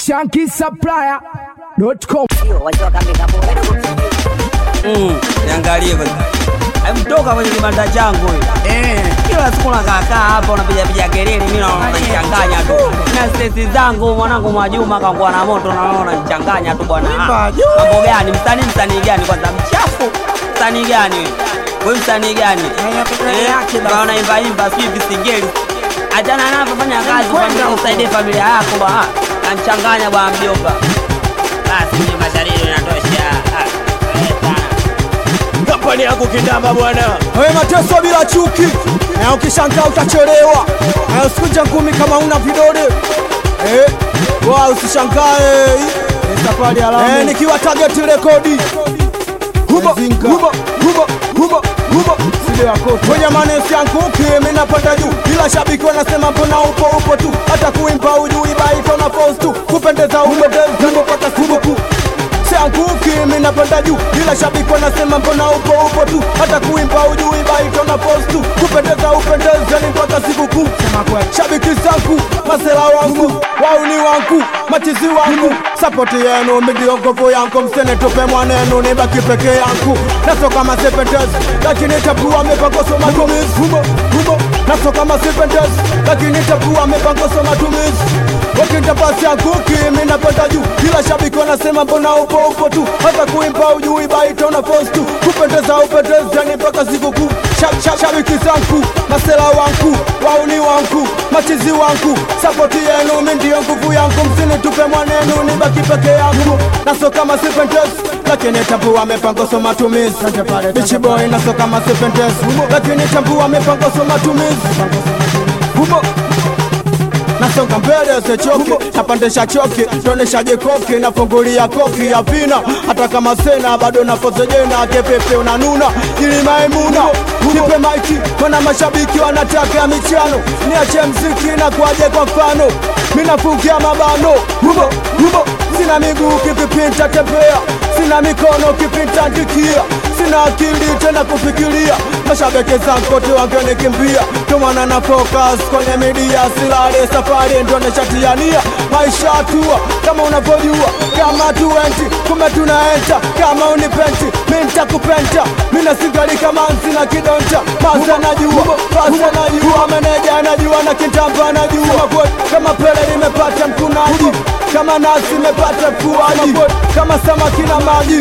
shankisupplier.com Mm, niangalie kwanza. Hebu toka kwenye kibanda changu huyo. eh. Kila siku unakaa hapa unapiga piga kelele, mimi naona unanichanganya tu. Na stress zangu mwanangu Mwajuma kaangua na moto naona unanichanganya tu bwana. Ah, Mambo gani? Msanii msanii gani kwanza mchafu? Msanii gani wewe? Wewe msanii gani? Eh, kama unaimba imba sijui visingeli. Achana navyo fanya kazi familia usaidie familia yako bwana. Anachanganya bwana mjomba. Basi mimi mashariri inatosha. Ah, eh, sana. kampani yangu kindamba bwana Wewe mateso bila chuki, na ukishangaa utachelewa. Na usikuje ngumi kama una vidole eh, wa usishangae eh, safari ya Lamu eh, nikiwa target rekodi hubo hubo hubo hubo hubo sile wako kwenye manesi yangu kimi napanda juu, ila shabiki wanasema mbona upo upo tu, hata kuimba ujui baito na post tu, kupendeza umependeza mpaka sibuku Sianguki mimi napanda juu, ila shabiki wanasema mbona upo upo tu, hata kuimba ujui baito na post tu, kupendeza upendeza ni mpaka sikukuu. Shabiki zangu, masela wangu, wauni wangu, machizi wangu, sapoti yenu ndio nguvu yangu, msenitupe mwanenu, nibaki peke yangu, naso kama sipendezi, lakini tabua mipango matumizi humo humo, naso kama sipendezi, lakini tabua mipango matumizi Wakinta basi anguki, mimi napanda juu, kila shabiki wanasema mbona upo upo tu, hata kuimba ujui baito na post tu, kupendeza upendeza ni mpaka sikukuu. Shab- shab- Shabiki zangu, masela wangu, wauni wangu, machizi wangu, sapoti yenu mimi ndio nguvu yangu, msinitupe mwanenu, nibaki peke yangu, naso kama sipendezi lakini tambua mipango so matumizi Bichi boy naso kama sipendezi lakini tambua mipango so matumizi Humo nasonga mbele sechoki napandisha choki toneshaje koki nafungulia koki ya vina hata kama sena bado nafozejena kepepe unanuna ili maimuna nipe maiki mana mashabiki wanataka michano niache mziki na kuaje kwa mfano minafungia mabano hubo hubo sina miguu kipipinta tembea sina mikono kipinta ndikia sina akili tena kufikiria mashabiki zangu wote wangenikimbia tumana na focus kwenye media silale safari ndo nishatiania maisha hatua kama unavyojua kama tuenti kumbe tunaenta kama unipenti mi nitakupenta mina singali kama nsina kidonta basi anajua basi anajua meneja anajua na kitamba anajua Kweli, kama pele nimepata mkunaji kama nasi imepata mfuaji kama samaki na maji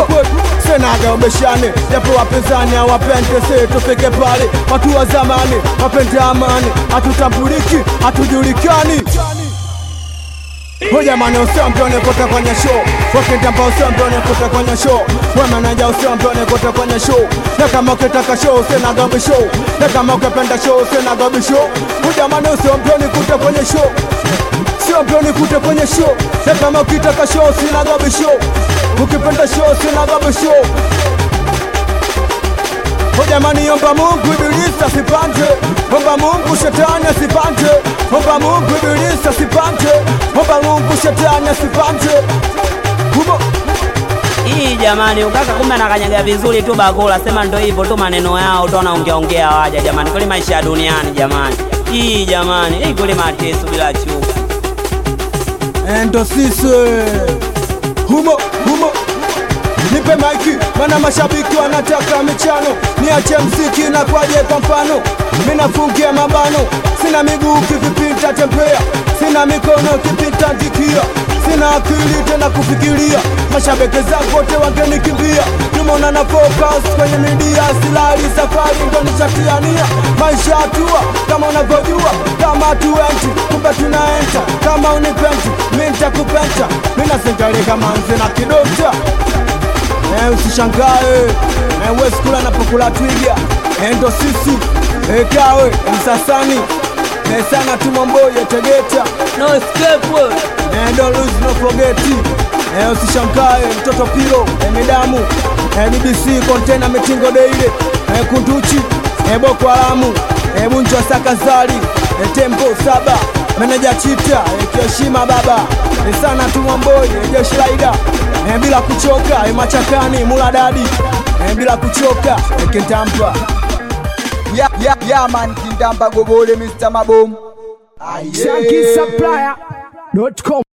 senaga ubeshane japo wapinzani hawapende se tufike pale watu wa zamani wapende amani hatutambuliki hatujulikani Jamani usiambione kote kwenye show Wakitamba usiambione kote kwenye show Wemeneja usiambione kote kwenye show Na kama ukitaka show usina gabi show Na kama ukipenda show usina gabi show Jamani usiambione kote kwenye show Usiambione kote kwenye show Na kama ukitaka show usina gabi show Ukipenda show usina gabi show O jamani, omba Mungu ibilisi asipande, omba Mungu shetani asipande, omba Mungu ibilisi asipande, omba Mungu shetani asipande. Humo Hii jamani, ukaka kumbe anakanyaga vizuri tu bakula, sema ndo hivyo tu maneno yao tu wanaongea ongea waja jamani, kweli maisha ya duniani jamani. Hii jamani, hii kweli mateso bila chuki. endo sisi humo humo nipe maiki, mana mashabiki wanataka michano, niache mziki na kwaje kwa mfano, minafungia mabano, sina miguu kivipita tembea, sina mikono kipita ndikia, sina akili tena kufikiria, mashabiki zangu wote wangenikimbia, tumeona na focus kwenye media, silali safari ndo nishatiania, maisha hatua kama unavyojua, kama tuenti kumbe tunaenta, kama unipenti mi nitakupenta, mina singali kama nzi na kidokta Eh, usishangae eh, we skula napokula twiga eh, ndo sisi eh, kawe msasani eh, sana tumomboye tegeta No escape wewe. eh, don't lose no forget eh, usishangae mtoto pilo eh, midamu eh, BBC container mitingo deile eh, kunduchi eh, boko haramu eh, bunjwa sakazari eh, tembo saba meneja chita eh, kioshima baba eh, sana tumomboye eh, jeshi laida eh, bila kuchoka eh, machakani muladadi eh, bila kuchoka eh, kentampa ya, ya, ya man kindamba gobole Mr. Mabomu shankisupplier.com